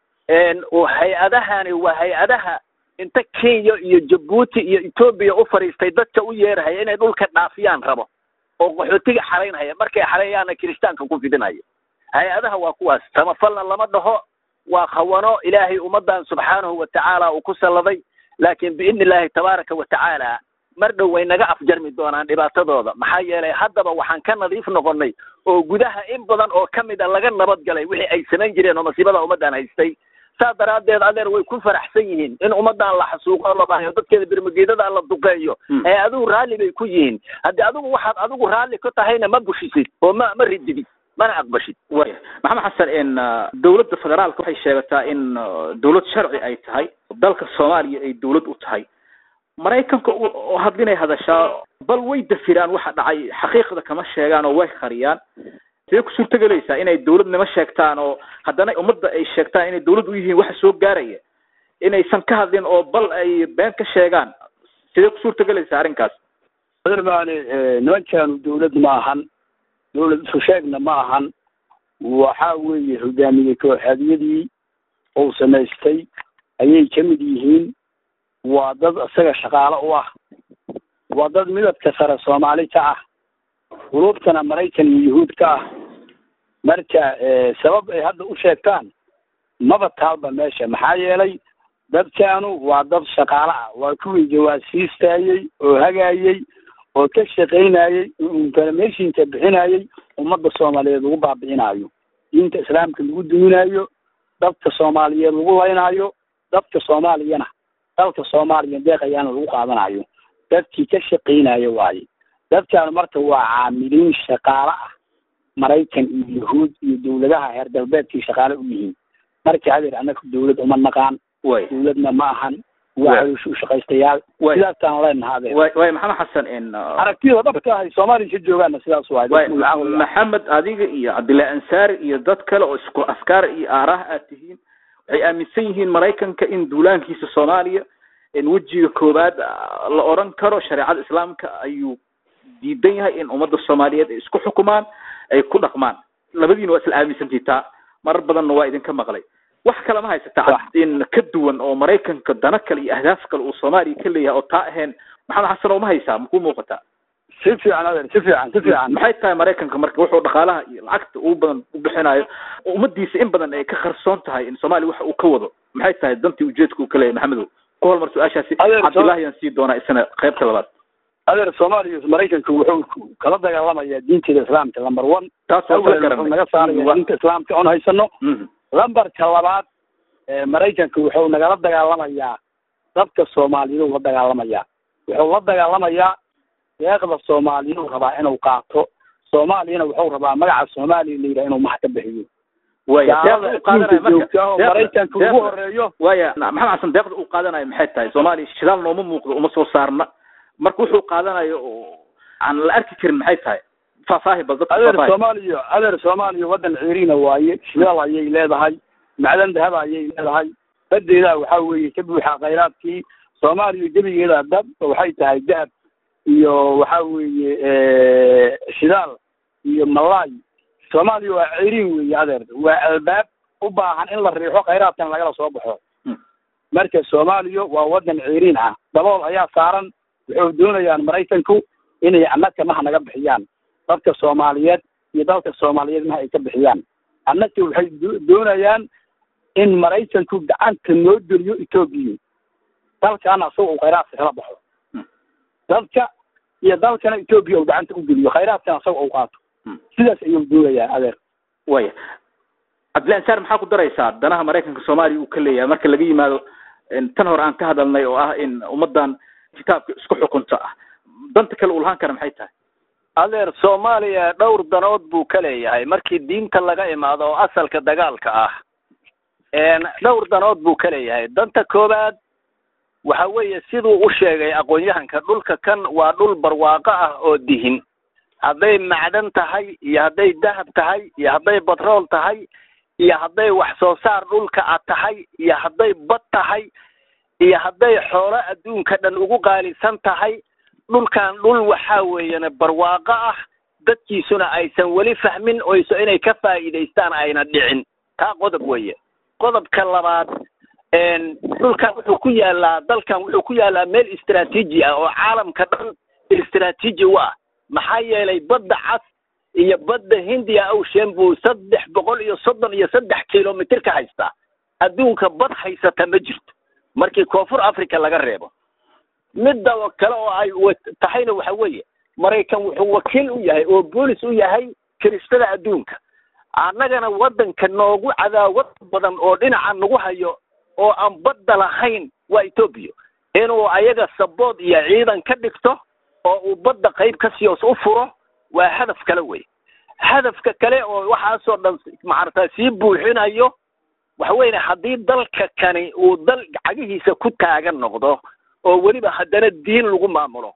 Speaker 16: hay-adahani waa hay-adaha inta kenya iyo jabuuti iyo etoobiya u fadhiistay dadka u yeerahaya inay dhulka dhaafiyaan rabo oo qaxootiga xaraynhaya markay xarayaana kiristaanka ku fidinaya hay-adaha waa kuwaas samafalna lama dhaho waa khawano ilaahay ummadan subxaanahu watacaala uu ku salladay laakiin biidni illaahi tabaaraka watacaala mar dhow way naga afjarmi doonaan dhibaatadooda maxaa yeelay haddaba waxaan ka nadiif noqonnay oo gudaha in badan oo ka mid a laga nabad galay wixii ay samayn jireen oo masiibada ummaddan haystay saa daraaddeed adeer way ku faraxsan yihiin in ummaddan la xasuuqo la baahayo dadkeeda birmageedada la duqeeyo ee adigu raalli bay ku yihiin haddii adigu waxaad adigu raalli ku tahayna ma bushisid oo ma ma rididid mana aqbashid
Speaker 2: waya maxamed xasan in dowladda federaalka waxay sheegataa in dowlad sharci ay tahay dalka soomaaliya ay dowlad u tahay maraykanka oo hadlinay hadashaa bal way dafiraan waxa dhacay xaqiiqda kama sheegaan oo way qariyaan sidee ku suurtagelaysaa inay dowladnimo sheegtaan oo haddana ummadda ay sheegtaan inay dowlad u yihiin waxa soo gaaraya inaysan ka hadlin oo bal ay been ka sheegaan sidee ku suurtagelaysaa arrinkaas
Speaker 17: adermaani nimankaanu dowlad ma ahan dowlad isu sheegna ma ahan waxa weeye hogaamiye kooxeedyadii uu samaystay ayay ka mid yihiin waa dad isaga shaqaalo u ah waa dad midabka sare soomaali ka ah qulubtana maraykan iyo yuhuud ka ah marka sabab ay hadda u sheegtaan maba taalba meesha maxaa yeelay dadkaanu waa dad shaqaalo ah waa kuwii jawaasiistaayey oo hagaayey oo ka shaqaynayey oo informationka bixinayey ummadda soomaaliyeed lagu baabi'inaayo diinta islaamka lagu duminayo dadka soomaaliyeed lagu laynaayo dadka soomaaliyana dalka soomaaliya deeqayaana lagu qaadanayo dadkii ka shaqaynayo waaye dadkaanu marka waa caamiliin shaqaalo ah maraykan iyo yahuud iyo dowladaha heer galbeedkii shaqaale u yihiin marka hadeer annaga dowlad uma naqaan dowladna ma ahan waa caloosha u shaqaystayaal sidaasaan leenaha adeer
Speaker 2: way maxamed xasan in
Speaker 17: aragtida dhabka ahay soomaaliya ka joogaana sidaas waay
Speaker 2: maxamed adiga iyo cabdillahi ansaari iyo dad kale oo isku afkaar iyo aaraha aad tihiin waxay aaminsan yihiin maraykanka in duulaankiisa soomaaliya in wejiga koowaad la oran karo shareecada islaamka ayuu diidan yahay in ummadda soomaaliyeed ay isku xukumaan ay ku dhaqmaan labadiina waa isla aaminsantii taa marar badanna waa idinka maqlay wax kale ma haysata in ka duwan oo maraykanka dana kale iyo ahdaaf kale uu soomaaliya ka leeyahay oo taa ahayn maxamed xasan oo ma haysaa makuu muuqataa
Speaker 17: si fiican adeer si fiican si fiican
Speaker 2: maxay tahay maraykanka marka wuxuu dhaqaalaha iyo lacagta ugu badan u bixinayo ummadiisa in badan ay ka qarsoon tahay in soomaaliya waxa uu ka wado maxay tahay dantii ujeedka uu ka leeyahay maxamedow ku hormar su-aashaasi cabdullahi yaan sii doonaa isana qaybta labaad
Speaker 17: adeer soomaaliya maraykanka wuxuu kala dagaalamayaa diinteeda islaamka number one
Speaker 2: taas waa kala garanay
Speaker 17: naga saaraya diinta islaamka oon haysano lambarka labaad maraykanka wuxuu nagala dagaalamayaa dadka soomaaliyeed la dagaalamayaa wuxuu la dagaalamayaa deeqda soomaaliyeed rabaa inuu qaato soomaaliyana wuxuu rabaa magaca soomaaliya la yidhaha inuu max ka bixiyo maraykanka ugu horeeyo
Speaker 2: waya maxamed xasan deeqda uu qaadanayo maxay tahay soomaaliya shidaal nooma muuqdo uma soo saarna marka wuxuu qaadanayo oo aan la arki karin maxay tahay faahfaahi bal dadka
Speaker 17: adeer soomaaliya adeer soomaaliya waddan ciiriina waaye shidaal ayay leedahay macdan dahaba ayay leedahay badeedaa waxaa weeye ka buuxa khayraadkii soomaaliya gebigeeda dab waxay tahay dahab iyo waxa weeye shidaal iyo malaay soomaaliya waa ciiriin weeye adeer waa albaab u baahan in la riixo khayraadkan lagala soo baxo marka soomaaliya waa waddan ciiriin ah dabool ayaa saaran wuxuu doonayaan maraykanku inay annaka maha naga bixiyaan dadka soomaaliyeed iyo dalka soomaaliyeed maha ay ka bixiyaan annaka waxay doonayaan in maraykanku gacanta noo geliyo etoobiya dalkaana isaga uu khayraadka kala baxo dadka iyo dalkana etoobiya uu gacanta u geliyo khayraadkana isaga uu qaato sidaas ayuu doonayaa adeer
Speaker 2: waya cabdillahi ansaar maxaa ku daraysaa danaha maraykanka soomaaliya uu ka leeyahay marka laga yimaado tan hore aan ka hadalnay oo ah in ummadan kitaabka isku xukunta ah danta kale uu lahaan kara maxay tahay
Speaker 16: adeer soomaaliya dhowr danood buu ka leeyahay markii diinta laga imaado oo asalka dagaalka ah dhowr danood buu ka leeyahay danta koowaad waxa weeye siduu u sheegay aqoon-yahanka dhulka kan waa dhul barwaaqo ah oo dihin hadday macdan tahay iyo hadday dahab tahay iyo hadday batrool tahay iyo hadday wax soo saar dhulka a tahay iyo hadday bad tahay iyo hadday xoolo adduunka dhan ugu qaalisan tahay dhulkan dhul waxaa weeyane barwaaqo ah dadkiisuna aysan weli fahmin oyso inay ka faa'iidaystaan ayna dhicin taa qodob weeye qodobka labaad dhulkan wuxuu ku yaalaa dalkan wuxuu ku yaalaa meel istraatiiji ah oo caalamka dhan istraatiiji u ah maxaa yeelay badda cas iyo badda hindiya ocean buu saddex boqol iyo soddon iyo saddex kilomitr ka haystaa adduunka bad haysata ma jirto markii koonfur africa laga reebo midda kale oo ay tahayna waxa weeye maraykan wuxuu wakiil u yahay oo boolis u yahay kiristada adduunka annagana waddanka noogu cadaawad badan oo dhinaca nagu hayo oo aan badda lahayn waa etoobiya inuu ayaga sabood iyo ciidan ka dhigto oo uu badda qayb ka siyoos u furo waa hadaf kale wey hadafka kale oo waxaasoo dhan macarata sii buuxinayo waxa weyne haddii dalka kani uu dal cagihiisa ku taagan noqdo oo weliba haddana diin lagu maamulo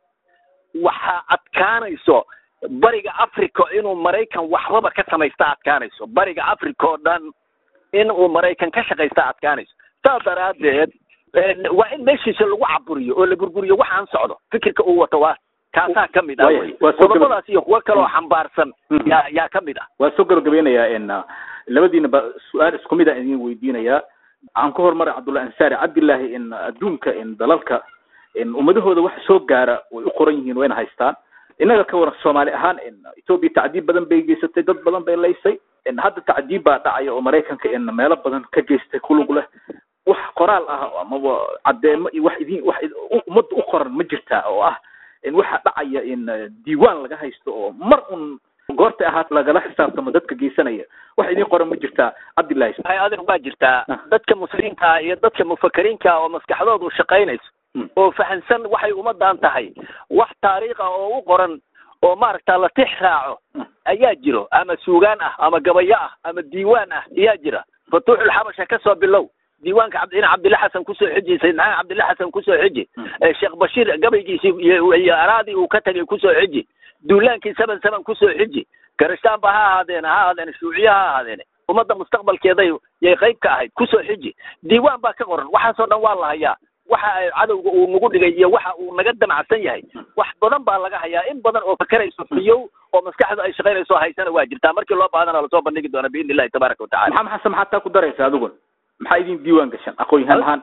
Speaker 16: waxaa adkaanayso bariga africa inuu maraykan waxbaba ka samaysta adkaanayso bariga africa oo dhan in uu maraykan ka shaqaysta adkaanayso saas daraaddeed waa in meeshiisa lagu caburiyo oo la burguriyo waxaan socdo fikirka uu wato waa kaasaa ka mid ah wey qodobadaas iyo kuwo kale oo xambaarsan yaa yaa ka mid ah
Speaker 2: waa soo gabagabeynayaa n labadiina ba su-aal isku mid a idin weydiinayaa waxaan ka hormaray cabdullahi ansaari cabdillaahi in adduunka in dalalka in ummadahooda waxa soo gaara way u qoran yihiin wayna haystaan innaga ka waran soomaali ahaan in etoobiya tacdiib badan bay geysatay dad badan bay laysay in hadda tacdiib baa dhacaya oo maraykanka in meelo badan ka geystay kulug leh wax qoraal ah amaba caddeemo iyo wax idin wax ummadda u qoran ma jirtaa oo ah in waxa dhacaya in diiwaan laga haysto oo mar un goorta ahaat lagala xisaabtamo dadka geysanaya wax idin qoran ma jirtaa cabdillahi
Speaker 16: hay adeer waa jirtaa dadka muslimiinta ah iyo dadka mufakiriinka ah oo maskaxdoodu shaqaynayso oo fahansan waxay ummadan tahay wax taariikh ah oo u qoran oo maaragta la tix raaco ayaa jiro ama suugaan ah ama gabayo ah ama diiwaan ah ayaa jira fatuuxul xabasha ka soo bilow diiwaanka cabd in cabdilla xasan kusoo xiji sayid maxamed cabdilla xasan kusoo xiji sheekh bashiir gabaygiisii iyo araadii uu ka tagay kusoo xiji duulaankii seven seven kusoo xiji garishtaanba ha ahaadeen ha ahaadeen shuuciya ha ahaadeen ummadda mustaqbalkeeday yay qayb ka ahayd kusoo xiji diiwaan baa ka qoran waxaasoo dhan waa la hayaa waxa ay cadowga uu nagu dhigay iyo waxa uu naga damacsan yahay wax badan baa laga hayaa in badan oo fakerayso fiyow oo maskaxdu ay shaqaynayso haysana waa jirtaa markii loo baahadana lasoo bandhigi doona biidni illahi tabaaraka watacala
Speaker 2: maxamed xasan maxaad taa ku daraysa adigun maxaa idin diiwaan gashan aqoon-yahaan ahaan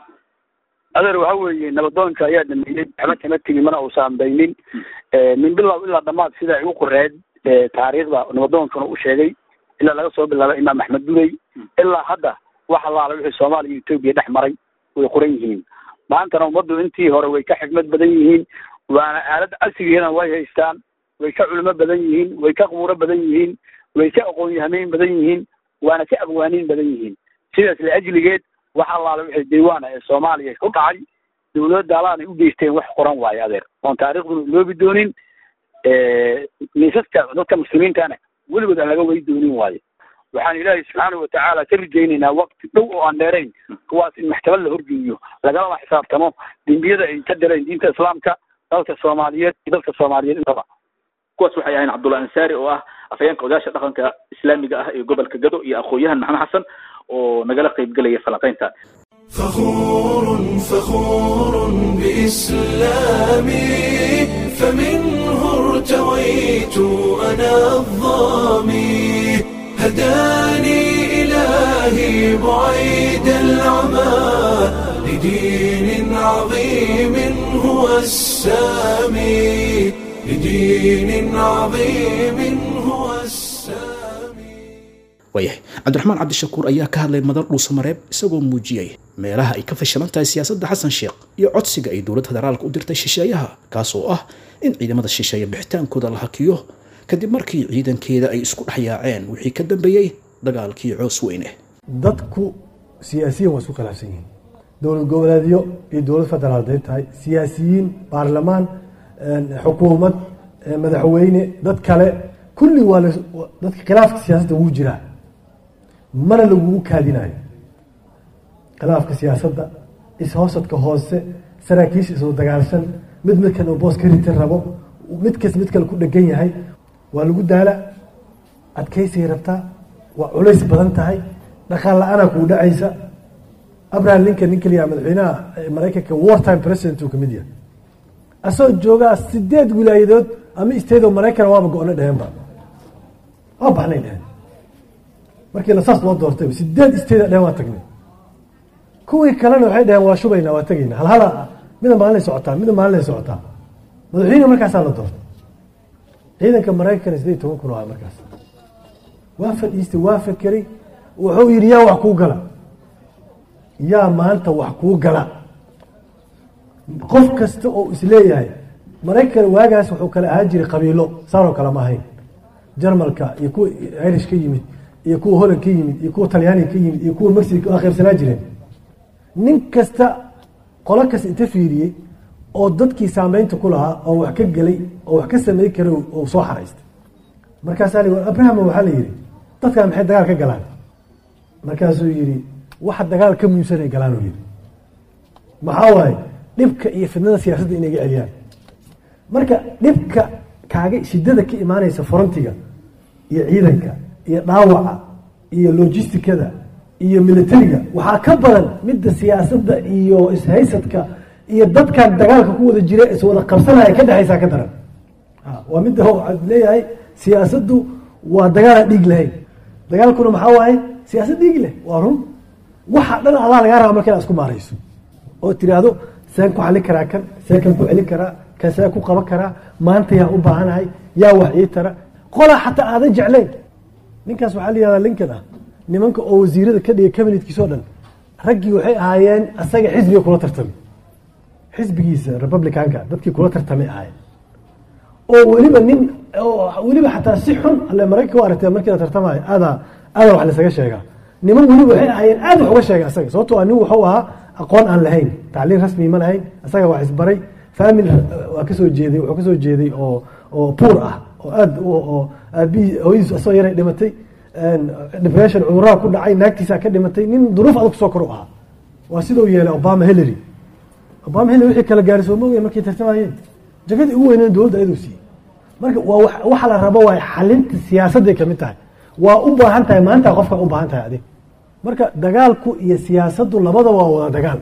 Speaker 17: adeer waxa weeye nabadoonka ayaa dhameeyey waxba kama tegin mana uusan baynin min bilow ilaa dhamaad sida ay u qoreed taariikhda nabadoonkana u sheegay ilaa laga soo bilaabo imaam axmed durey ilaa hadda wax allaala wixii soomaaliya iyo etoobiya dhex maray way qoran yihiin maantana ummaddu intii hore way ka xikmad badan yihiin waana aalad casrigiina way haystaan way ka culimo badan yihiin way ka qubuuro badan yihiin way ka aqoon-yahameyn badan yihiin waana ka abwaaniin badan yihiin sidaas liajligeed wax allaala wixii diiwaana ee soomaaliya ku dhacay dawladda alaanay u geysteen wax qoran waayo adeer oon taariikhduna iloobi doonin miisaska dadka muslimiintana weligood aan laga wey doonin waayo waxaan ilaahay subxaana watacaala ka rajaynaynaa waqti dhow oo aan dheerayn kuwaas in maxkamad la horgeeyo lagalaba xisaabtamo dembiyada ay ka direen diinta islaamka dalka soomaaliyeed iyo dalka soomaaliyeed intaba
Speaker 2: kuwaas waxay ahayn cabdullahi ansaari oo ah afhayeenka odaasha dhaqanka islaamiga ah ee gobolka gado iyo aqoon-yahan maxamed xasan oo nagala qaybgelaya falanqaynta
Speaker 1: فخور فخور بإسلامي فمنه ارتويت أنا الظامي هداني إلهي بعيد العمى لدين عظيم هو السامي لدين عظيم هو السامي
Speaker 2: waayahay cabdiraxmaan cabdishakuur ayaa ka hadlay madar dhuusamareeb isagoo muujiyey meelaha ay ka fashilan tahay siyaasadda xasan sheekh iyo codsiga ay dowladda federaalka u dirtay shisheeyaha kaas oo ah in ciidamada shisheeye bixitaankooda la hakiyo kadib markii ciidankeeda ay isku dhex yaaceen wixii ka dambeeyey dagaalkii coos weyne
Speaker 18: dadku siyaasiyiin waa isku khilaafsan yihiin dowlad goboleedyo iyo dowlad federaal haday tahay siyaasiyiin baarlamaan xukuumad madaxweyne dad kale kulli waa dadka khilaafka siyaasadda wuu jiraa mana lagugu kaadinayo khilaafka siyaasadda ishoosadka hoose saraakiisha isoo dagaalshan mid midkan uu boos ka ritin rabo mid kas mid kale ku dhegan yahay waa lagu daala adkaysay rabtaa waa culays badan tahay dhaqaal la-aanaa kuu dhacaysa abraham lincoln nin kaliya madaxweynaha maraykanka war time president uu kamid yahay asagoo joogaa sideed wilaayadood ama isteedoo maraykan waaba go-no dheheenba waa baxnay dheheen markiina saas loo doortay sideed isteeda dheheen waa tagnay kuwii kalena waxay dheheen waa shubaynaa waa tegaynaa halhala mida maalinay socotaa mida maalinay socotaa madaxweyne markaasaa la doortay ciidanka maraykan sideed toban kun ah markaas waa fadhiistay waa fakeray wuxuu yidhi yaa wax kuu gala yaa maanta wax kuu gala qof kasta oo isleeyahay maraykan waagaas wuxuu kale ahaan jiray qabiilo saanoo kale ma ahayn jarmalka iyo kuwa irish ka yimid iyo kuwa holland ka yimid iyo kuwa talyaaniga ka yimid iyo kuwa mexico waa qaybsanaa jireen nin kasta qolo kasta inta fiiriyey oo dadkii saameynta ku lahaa oo wax ka gelay oo wax ka samey kara oo soo xaraystay markaasaa li abraham waxaa la yidhi dadkan maxay dagaal ka galaan markaasuu yidhi waxa dagaal ka muhiimsanay galaan uu yidhi maxaa waaye dhibka iyo fidnada siyaasadda inay ga celiyaan marka dhibka kaaga shidada ka imaanaysa forontiga iyo ciidanka iyo dhaawaca iyo logistikada iyo militariga waxaa ka badan midda siyaasadda iyo ishaysadka iyo dadkan dagaalka ku wada jira iswada qabsanaya ka dhexaysaa ka daran waa midda waxaad leeyahay siyaasaddu waa dagaalaan dhiig lahayn dagaalkuna maxaa waaye siyaasad dhiig leh waa run waxa dhan adaa lagaa raba marka inaad isku maarayso oo tiraahdo seen ku xallin karaa kan see kan ku celin karaa kan see ku qaban karaa maanta yaa u baahanahay yaa wax ii tara qolaa xataa aadan jeclayn ninkaas waxaa la yihahdaa linkan ah nimanka oo wasiirada ka dhigay kabinetkiisao dhan raggii waxay ahaayeen asaga xisbiga kula tartamay xisbigiisa republicanka dadkii kula tartamay ahaayeen oo weliba nin weliba xataa si xun alle maraykanka u aragtee markii la tartamayo aadaa aadaa wax lasaga sheegaa niman weliba waxay ahaayeen aad wax uga sheega asaga sababtoo ah nin wuxuu ahaa aqoon aan lahayn tacliin rasmi ma lahayn asaga wax isbaray family waa kasoo jeeday wuxuu kasoo jeeday oo oo puur ah oo aad oo aabihii hooyadiis asoo yaray dhimatay depression cuduraha ku dhacay naagtiisaa ka dhimatay nin duruuf adag kusoo kor u ahaa waa sidau yeelay obama hillary obama hillary wixii kala gaaray soo moogaya markay tartamayeen jagadii ugu weyneen dowladda ayaduu siiyey marka waa waxa la rabo waa xalinta siyaasadday kamid tahay waa u baahan tahay maanta qofka u baahan tahay adig marka dagaalku iyo siyaasaddu labadaba waa wada dagaal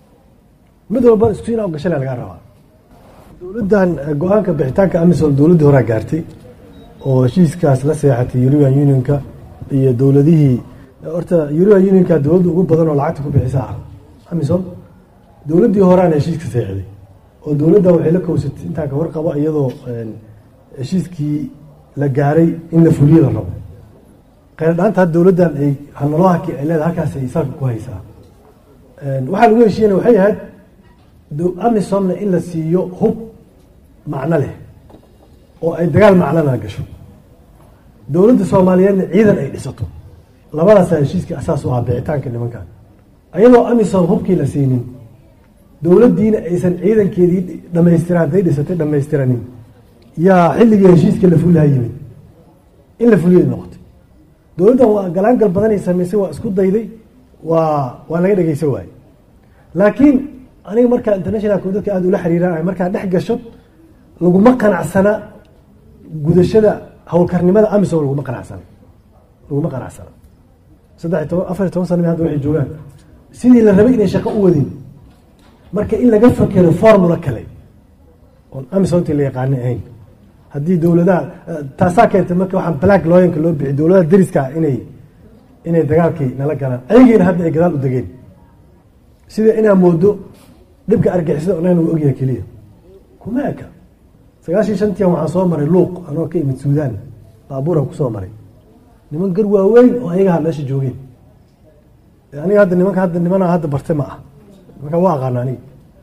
Speaker 18: mid walba isku inaa gashale lagaa rabaa dowladdan go-aanka bixitaanka amisom dowladdii horaa gaartay oo heshiiskaas la seexatay european unionka iyo dowladihii horta european unionka dowladda ugu badan oo lacagta ku bixisa ah amisom dowladdii horaana heshiiska seexday oo dowladdan waxay la kowsatay intaan ka warqabo iyadoo heshiiskii la gaaray in la fuliyo la rabo kheyrdhaanta had dowladdan ay hanaloohaki ay leedahay halkaas ay salka ku haysaa waxaa lagu heshiiyana waxay ahayd amisomna in la siiyo hub macno leh oo ay dagaal macnona gasho dowladda soomaaliyeedna ciidan ay dhisato labadaasaa heshiiskii asaas u ahaa bixitaanka nimankan ayadoo amisom hubkii la siinin dowladdiina aysan ciidankeedii dhamaystira hadday dhisatay dhammaystiranin yaa xilligii heshiiska la fulihaa yimid in la fuliyay noqotay dowladdan waa galaangal badanay samaysay waa isku dayday waa waa laga dhegeysan waaye laakiin aniga markaa internationalka dadka aada ula xiriiraan markaa dhex gasho laguma qanacsana gudashada howlkarnimada amisom laguma qanacsana laguma qanacsana saddex iyo toban afar iyo toban sana hadda waxay joogaan sidii la rabay inay shaqo u wadin marka in laga fakero formula kale oon amisomtii la yaqaana ahayn haddii dowladaha taasaa keentay marka waxaan black looyanka loo bixi dowladaha deriskaa inay inay dagaalkii nala galaan ayagiina hadda ay gadaal u degeen sida inaa moodo dhibka argixisada onaan uu ogyahay keliya kuma eka sagaashii shantian waxaan soo maray luuq anoo ka imid suudaan baabuuran kusoo maray niman gar waaweyn oo ayagaha meesha joogeen aniga hadda nimanka hadda nimana hadda bartay ma ah nimanka waa aqaana aniga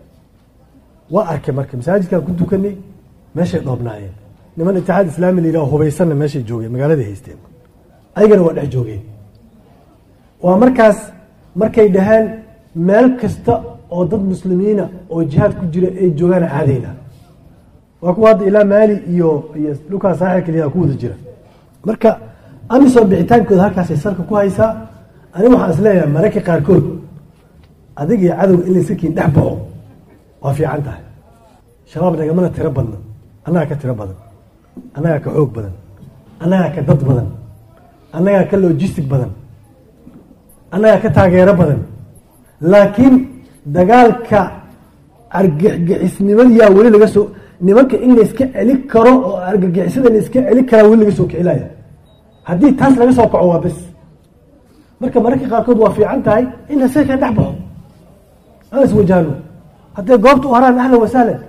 Speaker 18: waa arkay marka masaajidkaan ku dukanay meeshay dhoobnaayeen niman itixaad islaami la yidhaho hubaysanna meeshay joogeen magaaladay haysteen ayagana waa dhex joogeen waa markaas markay dhaheen meel kasta oo dad muslimiina oo jihaad ku jira ay joogaan aadayna waa kuwa hadda ilaa maali iyo iyo dhulkaa saaxil keliya ku wada jira marka amisom bixitaankooda halkaasay salka ku haysaa aniga waxaan is leeyahay mararka qaarkood adig iyo cadowga in layska kiin dhex baxo waa fiican tahay shabaab nagamana tiro badna annagaa ka tiro badan annagaa ka xoog badan annagaa ka dad badan annagaa ka logistic badan annagaa ka taageero badan laakiin dagaalka argagixisnimadiyaa weli laga soo nimanka in layska celi karo oo argagixisada layska celi karaa weli laga soo kicilaya haddii taas laga soo kaco waa bes marka mararka qaarkood waa fiican tahay in lasee ka dhex baxo aan iswajahno hadday goobta u haraan ahlan wasahlan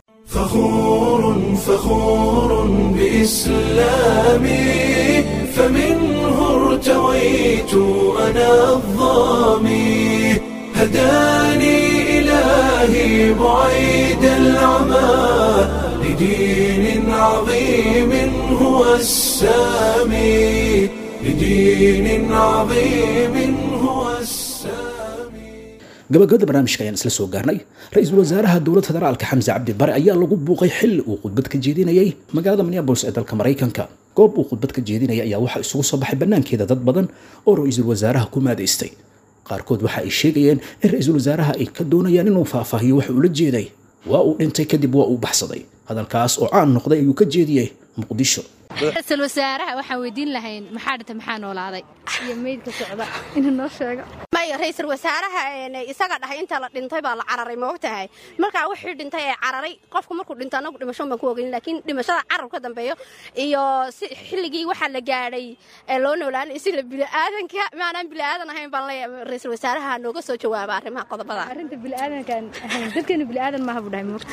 Speaker 1: فخور فخور بإسلامي فمنه ارتويت أنا الظامي هداني إلهي بعيد العمى لدين عظيم هو السامي لدين عظيم هو السامي
Speaker 2: gabagabada barnaamijka ayaan isla soo gaarnay ra-iisul wasaaraha dowladda federaalka xamse cabdi bare ayaa lagu buuqay xilli uu khudbad ka jeedinayay magaalada minneabolis ee dalka maraykanka goob uu khudbad ka jeedinaya ayaa waxaa isugu soo baxay bannaankeeda dad badan oo ra-iisul wasaaraha ku maadaystay qaarkood waxa ay sheegayeen in ra-iisul wasaaraha ay ka doonayaan inuu faahfaahiyo waxa uu la jeeday waa uu dhintay kadib waa uu baxsaday hadalkaas oo caan noqday ayuu ka jeediyey muqdisho
Speaker 19: ra-iisul wasaaraha waxaan weydiin lahayn maxaa dhintay maxaa noolaaday iyo meydka socda inuu noo sheego
Speaker 20: maya ra-iisul wasaaraha isaga dhahay inta la dhintay baa la cararay ma ogtahay markaa wixii dhintay ee cararay qofku markuu dhinto anagu dhimasho baan ku ogeyn laakiin dhimashada carab ka dambeeyo iyo si xilligii waxaa la gaadhay ee loo noolaanay si la biliaadanka maanaan biliaadan ahayn baan leeyahay ra-iisul wasaaraha nooga soo jawaaba arrimaha qodobada
Speaker 19: arrinta biliaadankaan ahayn dadkeenu biliaadan maaha buu dhahay moogta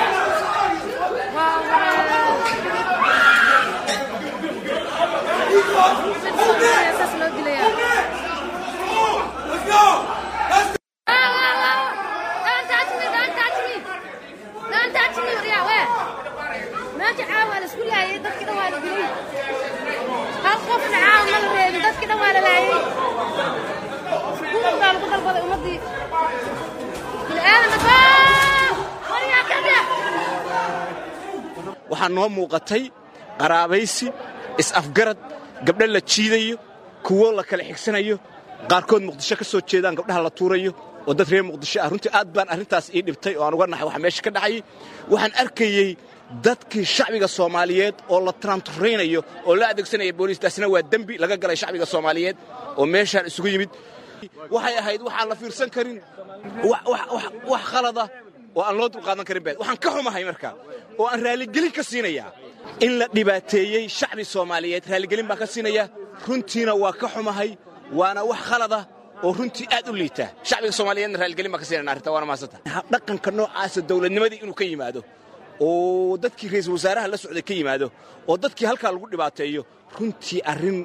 Speaker 21: waxaa noo muuqatay qaraabaysi is-afgarad gabdho la jiidayo kuwo la kala xigsanayo qaarkood muqdisho ka soo jeedaan gabdhaha la tuurayo oo dad reer muqdisho ah runtii aad baan arrintaas ii dhibtay oo aan uga naxay waxa meesha ka dhacayay waxaan arkayey dadkii shacbiga soomaaliyeed oo la taraanturaynayo oo la adeegsanaya booliis taasina waa dembi laga galay shacbiga soomaaliyeed oo meeshaan isugu yimid waxay ahayd waxaan la fiirsan karin wax khalada oo aan loo dulqaadan karin bed waxaan ka xumahay marka oo aan raaligelin ka siinayaa in la dhibaateeyey shacbi soomaaliyeed raaligelin baan ka siinayaa runtiina waa ka xumahay waana wax khalada oo runtii aad u liita shacbiga soomaaliyeedna raaligelin baan ka siinayna arrinta waana mahadsanta dhaqanka noocaasa dowladnimadii inuu ka yimaado oo dadkii ra'iisul wasaaraha la socday ka yimaado oo dadkii halkaa lagu dhibaateeyo runtii arrin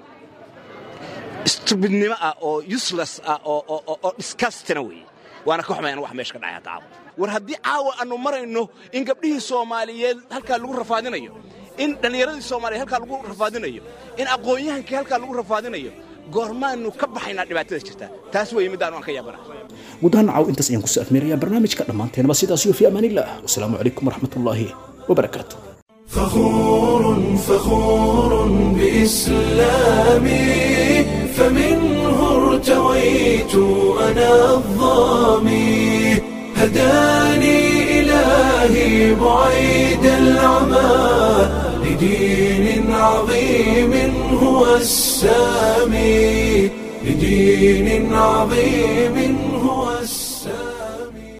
Speaker 21: stubidnimo ah oo useless ah oo disgustina weeye waana ka xumayan wax meesha ka dhacay hadda caawa war haddii caawa aannu marayno in gabdhihii soomaaliyeed halkaa lagu rafaadinayo in dhallinyaradii soomaaliyeed halkaa lagu rafaadinayo in aqoon-yahankii halkaa lagu rafaadinayo goormaannu ka baxaynaa dhibaatada jirta taas weeye middaanu aan ka yaabana
Speaker 2: guud ahaan caaw intaas ayaan kusoo afmeerayaa barnaamijka dhammaanteenaba sidaas iyo fi amaanillaah wasalaamu calaykum waraxmatullaahi wabarakaatu
Speaker 1: فخور فخور بإسلامي فمنه ارتويت أنا الظامي هداني إلهي بعيد العمى لدين عظيم هو السامي لدين عظيم